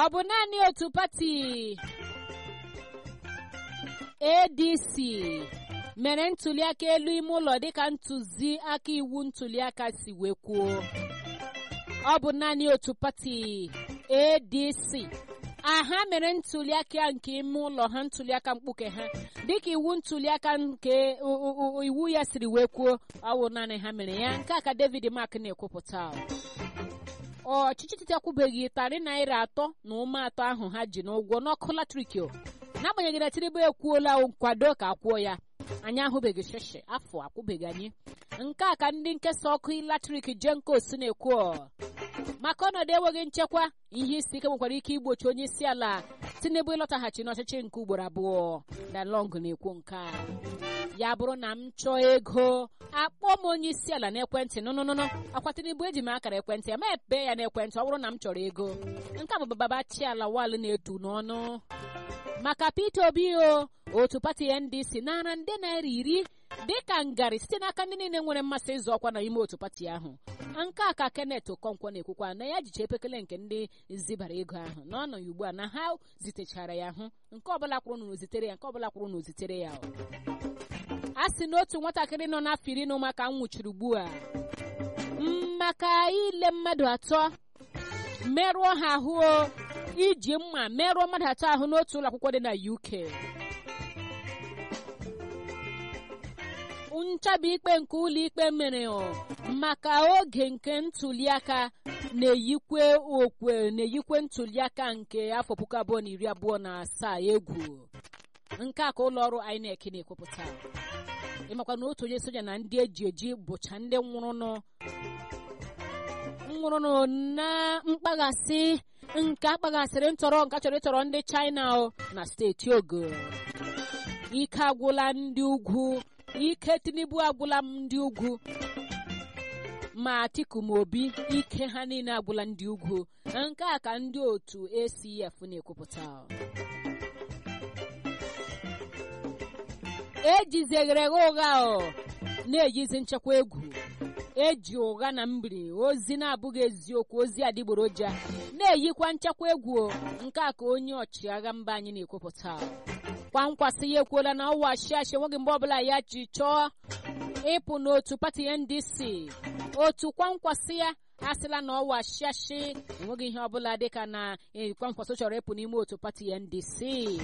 ọ bụ naanị otu pati adc mere ntuliaka elu ime ụlọ dịka ntụziaka iwu ntuliaka si wee kwuo ọ bụ naanị otu pati adc aha mere ntuliaka nke ime ụlọ ha ntuliaka mkpuke ha dịka iwu ntuliaka nke iwu ya siri wee kwuo ọ bụ naanị ha mere ya nke a ka david mark na-ekwupụta ọchịchị titi akwụbeghị tarị naira atọ na ụma atọ ahụ ha ji n'ụgwọ n'ọkụ latrik n'agbanyeghị na tinubu ekwuola nkwado ka akwụọ ya anyị ahụbeghị sheshe afọ akwụbeghị anyị nke a ka ndị nkesa ọkụ latrik jenkos na-ekwu maka ọnọdụ enweghị nchekwa ihe isi ike nwekwara ike igbochi onye isi ala tinubu ịlọtaghachi n'ọchịchị nke ugboro abụọ dalong na-ekwu nke a ya bụrụ na m chọọ ego akpọ m onye isi ala n'ekwentị nụnụnụnụ akwa tinubu eji m akara ekwentị ya ma epe ya n'ekwentị ọ bụrụ na m chọrọ ego nke a bụ baba chiala wal na-etu n'ọnụ maka peter obi o otu pati ndc nara nde naira iri dịka ngarị site n'aka ndị niile nwere mmasị ịzọ ọkwa n'ime otu pati ahụ nke a ka kenneth okonkwo na-ekwukwa na ya jicha epekele nke ndị zibara ego ahụ n'ọnọ ya ugbu a na ha zitechara ya hụ nke ọbụla kwụrụ na ozitere ya nke ọbụla kwụrụ na ozitere ya a sị na otu nwatakịrị nọ n'afọ iri na ụmụaka nwụchiri ugbu a maka ile mmadụ atọ merụọ ha ahụ iji mma merụọ mmadụ atọ ahụ n'otu ụlọ akwụkwọ dị na uk nchabi ikpe nke ụlọ ikpe mere maka oge nke ntuliaka na-eyikwe okwe na-eyikwe ntuliaka nke afọ puku abụọ na iri abụọ na asaa egwu nke a ka ụlọ ọrụ INEC na-ekwupụta ịmakwa na otu onye soja na ndị eji eji bụcha ndị nwụrụnụ nwụrụnụ na mkpaghasị nke akpaghasịrị ntọrọ nke chọrọ ịtọrọ ndị China na steeti Ogo ike agwụla ndị ugwu ike Tinubu agwụla ndị ugwu ma Atiku ma Obi ike ha niile agwụla ndị ugwu nke a ka ndị otu ACF na-ekwupụta ejizeghere ụgha na-eyizi nchekwa egwu eji ụgha na mbiri ozi na-abụghị eziokwu ozi adịgboroja na-eyikwa nchekwa egwu nke a ka onye ọchịagha mba anyị na-ekwupụta kwankwasị ya ekwuola na ọwa ashiashi enweghị mgbe ọbụla ya ji chọọ ịpụ n'otu pati ndc otu kwankwasị ya asịla na ọwa ashiashi enweghị ihe ọbụla dịka na kwankwasị chọrọ ịpụ n'ime otu pati ndc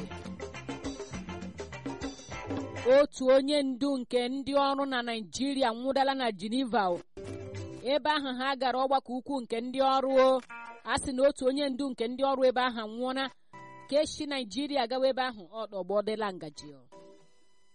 otu onye ndu nke ndị ọrụ na naijiria nwụdala na geneva ebe ahụ ha gara ọgbakọ ukwu nke ndị ọrụ a sị na otu onye ndu nke ndị ọrụ ebe ahụ nwụọla ka esi naijiria gawa ebe ahụ ọdọgbọdela ngaji